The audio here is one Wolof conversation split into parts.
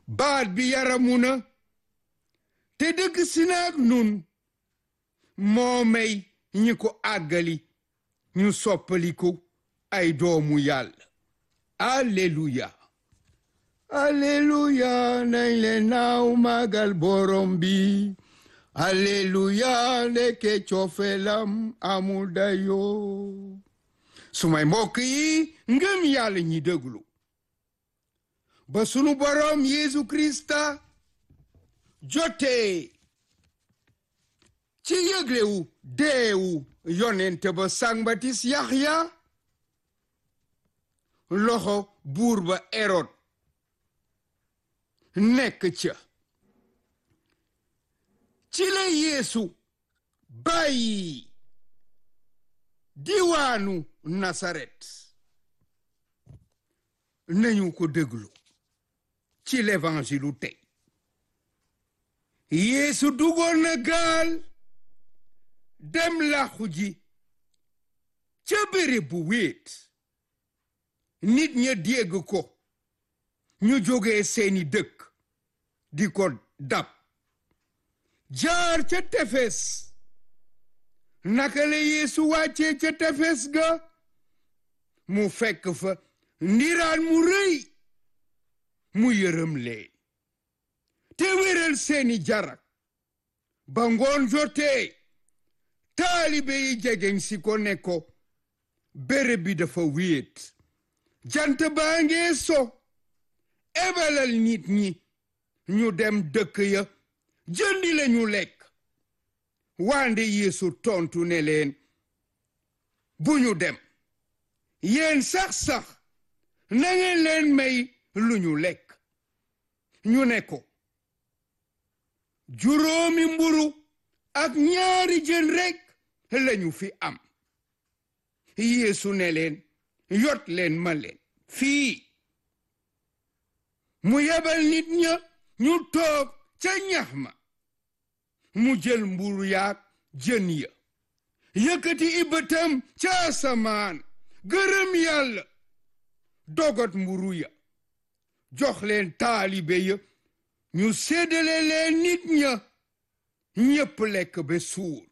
baat bi yaramu na te dëkk si naag nun moo may ñi ko àggali ñu soppaliku ay doomu yàlla alleluya alleluya nañ leen naaw magal borom bi alleluya ndeke cofeelam amul dayoo sumay mbokk yi ngëm yàlla ñi déglu ba sunu borom Yeesu Krista jotee ci yëglewu deewu yonente ba sangbatis Yaxya loxo buur ba Erod nekk ca ci la Yeesu bàyyi diwaanu Nasaret nañu ko déglu ci l'évangile tey Yeesu dugoon na gaal dem làqu ji ca béréb bu wéet nit ña dégg ko ñu jógee seeni dëkk di ko dab jaar ca tefes naka la Yeesu wàccee ca tefes ga mu fekk fa ndiraan mu rëy mu yërëm leen te wéral seeni jarak ba ngoon jotee taalibe yi jegeñ si ko ne ko béréb bi dafa wéet jant baa ngee so ebalal nit ñi ñu dem dëkk ya jëndi lañu lekk wande Yeesu tontu ne leen bu ñu dem yéen sax-sax na ngeen leen may lu ñu lekk ñu ne ko juróomi mburu ak ñaari jën rekk lañu fi am Yeesu ne leen yot leen ma leen fii mu yebal nit ña ñu toog ca ñax ma mu jël mburu yaak jën ya yëkkati ibatam ca asamaan gërëm yàlla dogot mburu ya jox leen taalibe ya ñu séddale leen nit ña ñépp lekk ba suur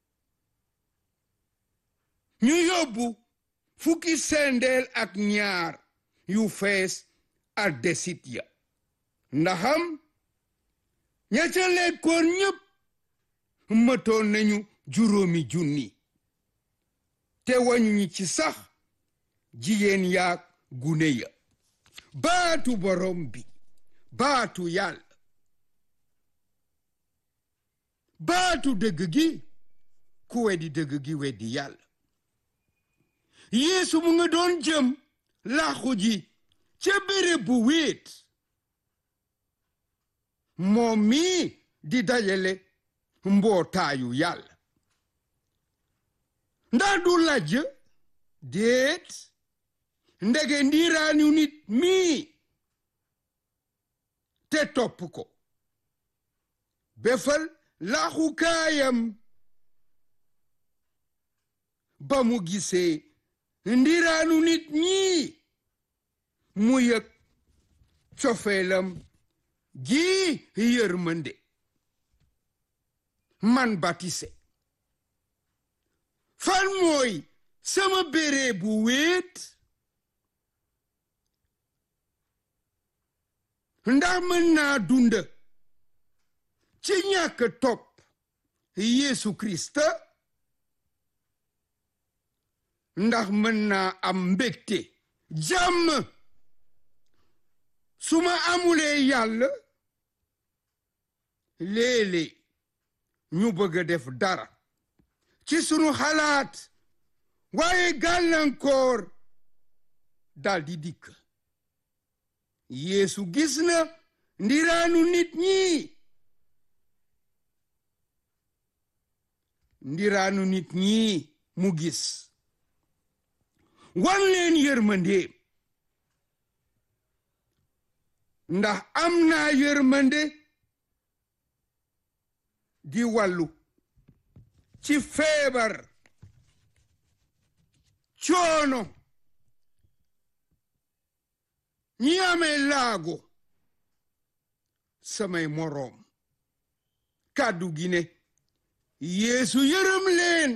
ñu yóbbu fukki sendeel ak ñaar yu fees ak desit ya ndaxam ña ca lekkoon ñépp mëtoon nañu juróomi junni te wañuñu ci sax jigéen yaak gune ya baatu borom bi baatu yàlla baatu dëgg gi ku weddi dëgg gi weddi yàlla yeesu mu nga doon jëm làqu ji ca béréb bu wéet moom mii di dajale mbootaayu yàlla ndax du lajj déet ndege ndiiraanu nit mii te topp ko befal laaxukaayam ba mu gisee ndiraanu nit ñii mu yëg cofeelam gi yërmande man batise fan mooy sama béré bu wéet ndax mën naa dund ci ñàkk topp Yeesu Krista ndax mën naa am mbégte jàmm su ma amulee yàlla léeg-léeg ñu bëgg a def dara ci sunu xalaat waaye gàllankoor daldi dikk Yeesu gis na ndiraanu nit ñi ndiraanu nit ñi mu gis wan leen yërmandeem ndax am naa yërmande di wàllu ci feebar coono ñi amee laago samay moroom kàddu gi ne yeesu yërëm leen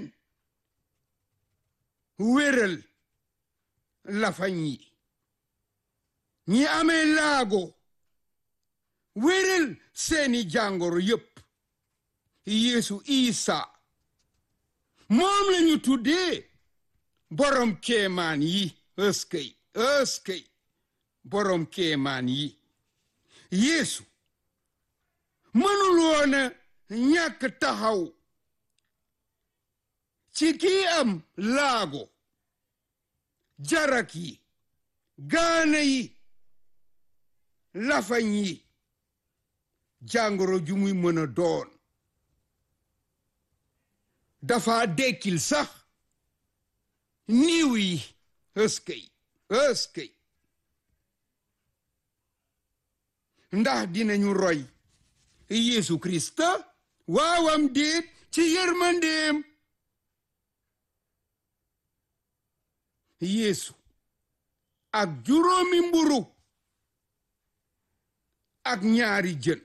wéral lafañ yi ñi amee laago wéral seeni jàngoro yépp yeesu isa moom lañu tuddee borom kéemaan yi ëskëy ëskëy borom kéemaan yi yeesu mënul woona ñàkk taxaw ci kii am laago jarak yi gaana yi lafañ yi jàngoro ju muy mën a doon dafa dekkil sax niiw yi ëskëy ëskëy ndax dinañu roy Yeesu Krista waawam déet ci yërmandeem Yeesu ak juróomi mburu ak ñaari jën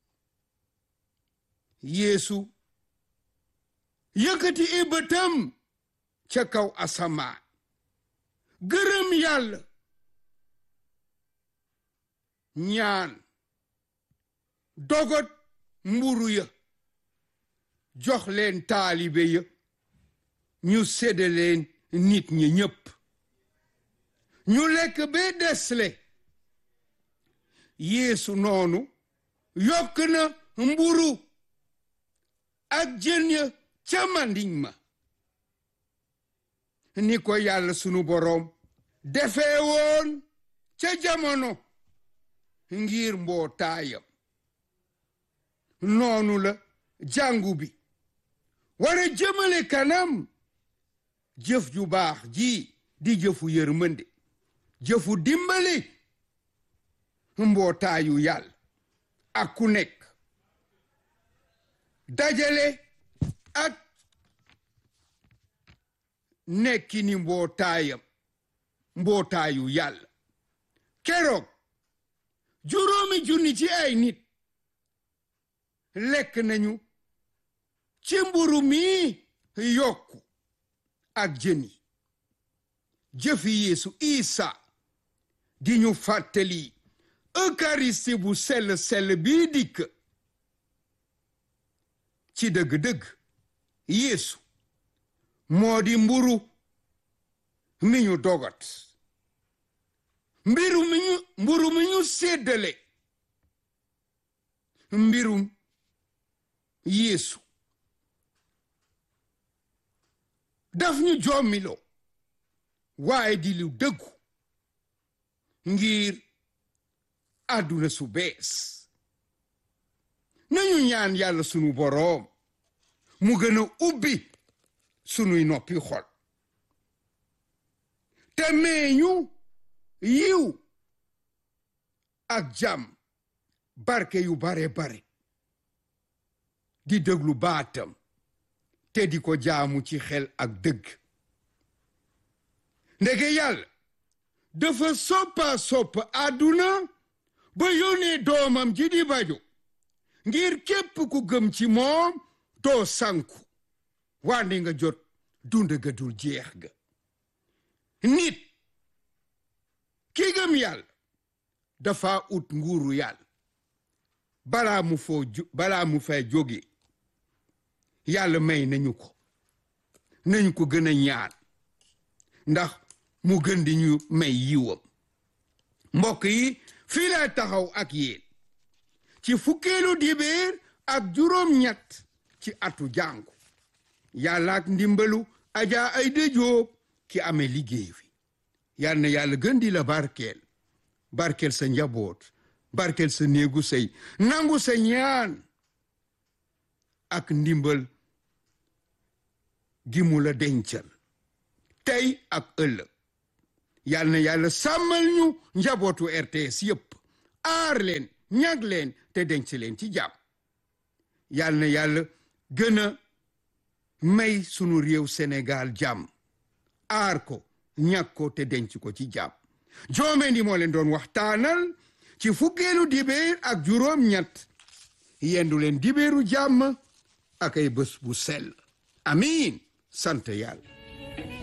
Yeesu yëkkati i bëtam ca kaw asamaan gërëm yàlla ñaan dogot mburu ya jox leen taalibe ya ñu sédde leen nit ñi ñépp ñu lekk ba desle yeesu noonu yokk na mburu ak jën ya ca mandiñ ma ni ko yàlla sunu boroom defee woon ca jamono ngir mbootaayam noonu la jàngu bi wara jëmale kanam jëf ju baax ji di jëfu yërmande jëfu dimbali mbootaayu yàlla ak ku nekk dajale ak nekki ni mbootaayam mbootaayu yàlla keroog juróomi junni ci ay nit lekk nañu ci mburu mi yokku ak jën yi jëfi yeesu isa di ñu fàttali eucharistie bu sell sell bii dikk ci dëgg-dëgg yeesu moo di mburu mi ñu dogat mbiru mi ñu mburu mi ñu séddale mbirum yeesu daf ñu jommiloo waaye di lu dëggu ngir àdduna su bees nañu ñaan yàlla sunu boroom mu gën a ubbi sunuy noppi xol te meeñu yiw ak jàmm barke yu bare bare di déglu baatam te di ko jaamu ci xel ak dëgg ndege yàlla dafa soppa sopp àdduna ba yónnee doomam ji di bajo ngir képp ku gëm ci moom doo sanku wande nga jot dund ga dul jeex ga nit ki gëm yàlla dafa ut nguuru yàlla balaa mu foo balaa mu fay jóge yàlla may nañu ko nañu ko gën a ñaan ndax mu gën di ñu may yiwam mbokk yi fii laa taxaw ak yéen ci fukkeelu dibéer ak juróom-ñett ci atu jàngu yàlla ak ndimbalu ajaa ay dëjoob ki amee liggéey fi yal na yàlla gën di la barkeel barkeel sa njaboot barkeel sa néegu sëy nangu sa ñaan ak ndimbal gi mu la dencal tey ak ëllëg yal na yàlla sàmmal ñu njabootu RTS yépp aar leen ñag leen te denc leen ci jàmm yal na yàlla gën a may sunu réew Sénégal jàmm aar ko ñag ko te denc ko ci jàmm joome ndi moo leen doon waxtaanal ci fukkeelu dibéer ak juróom ñett yendu leen dibéeru jàmm ak ay bés bu sell amiin sant yàlla